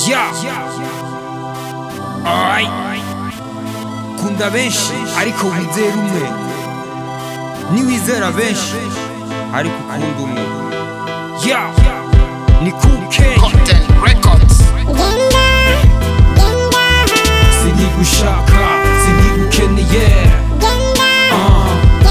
Yeah. Alright. Kunda benshi ariko wizera umwe niwizera benshi ariko ukunda umwe Yeah. ni kuke Content Records. sinigushaka sinigukeneye Ah,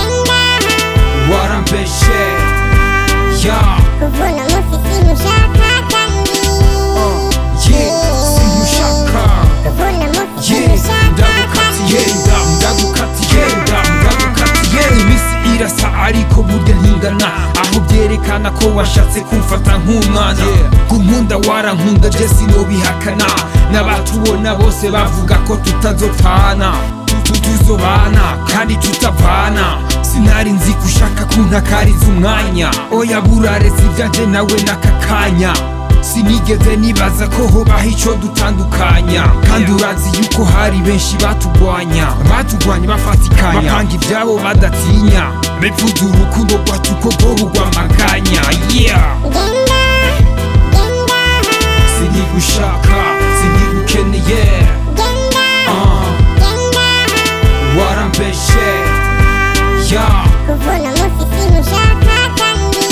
warambeshe Yeah. kuvuna mufisi mushaka kandi Yeah. simushaka kuvuna mufisi Yeah, mushaka ndagukatiye nda ndagukatiye nda ndagukatiye iminsi irasa ariko burya ntingana aho byerekana ko washatse kumfata nk'umwana kunkunda warankunda je sinobihakana n'abatubona bose bavuga ko tutazopfana Tu- tuzobana kandi tutavana sinari nzi ko ushaka kuntakariza umwanya oya buraretse ibyanje nawe n'aka kanya sinigeze nibaza ko hobaho ico dutandukanya kandi urazi yuko hari benshi batugwanya batugwanya bafatikanya bapanga ivyabo badatinya bipfuza urukundo rwacu ko rworugwa amaganya yeah genda genda sinigushaka sinigukeneye genda uh, genda warambeshe yeah kuvuna mufisi mushaka kandi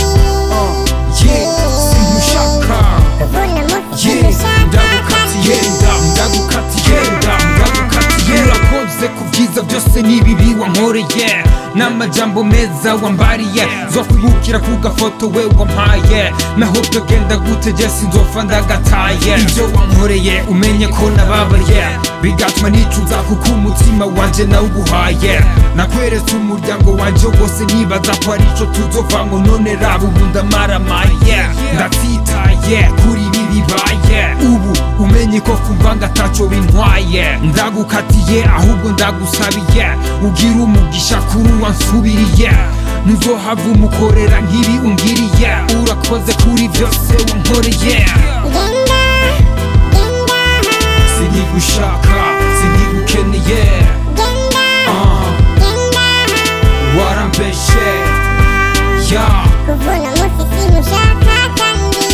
yeah simushaka kuvuna mufisi Yeah, mushaka ndagukatiye nda ndagukatiye nda ndagukatiye urakoze ku byiza byose n'ibibi wankoreye n'amajambo meza wambariye zokwibukira ku gafoto we wampaye naho byogenda gute je sinzofa ndagataye ibyo wankoreye umenye ko nababaye bigatuma nicuza kuko umutima wanje nawuguhaye nakweretse umuryango wanje wose nibaza ko ari ico tuzovamo none raba ubu ndamaramaye ndatsitaye kuri ibi bibaye ubu umenye ko kumvanga ataco bintwaye ndagukatiye ahubwo ndagusabiye ugira umugisha kuri uwansubiriye ntuzohava umukorera nk'ibi ungiriye urakoze kuri byose wankoreye genda genda sinigushaka sinigukeneye genda ah, genda warambeshe yeah, kuvuna mufisi mushaka kandi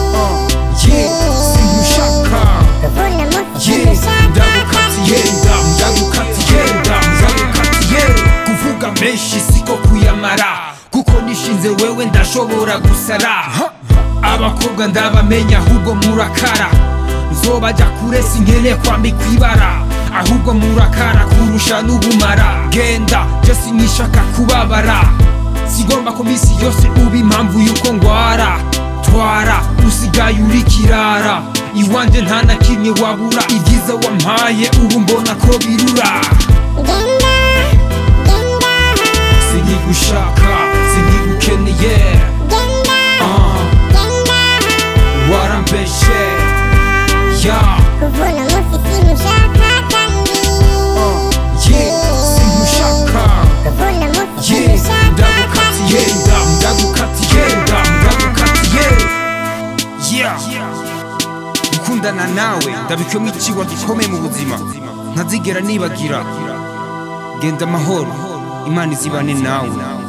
yeah, simushaka kuvuna mufisi Yeah, mushaka ndagukatiye nda ndagukatiye nda ndagukatiye kuvuga menshi siko kuyamara kuko nishinze wewe ndashobora gusara abakobwa ndabamenya ahubwo murakara nzobajya kure sinkene kwambikwa ibara ahubwo murakara kurusha n'ubumara genda je sinishaka kubabara sigomba ko misi yose uba impamvu yuko ngwara twara usigaye uri kirara iwanje nta na kimwe wabura ibyiza wampaye ubu mbona ko birura genda genda sinigushaka sinigukeneye genda ah, genda warambeshe yeah, kuvuna mufisi mushaka kandi yeah, simushaka kuvuna mufisi yeah, mushaka ndagukatiye nda ndagukatiye nda ndagukatiye yeah. gukundana nawe ndabikwemo ikiwa gikomeye mu buzima ntazigera nibagira genda amahoro imana izibane nawe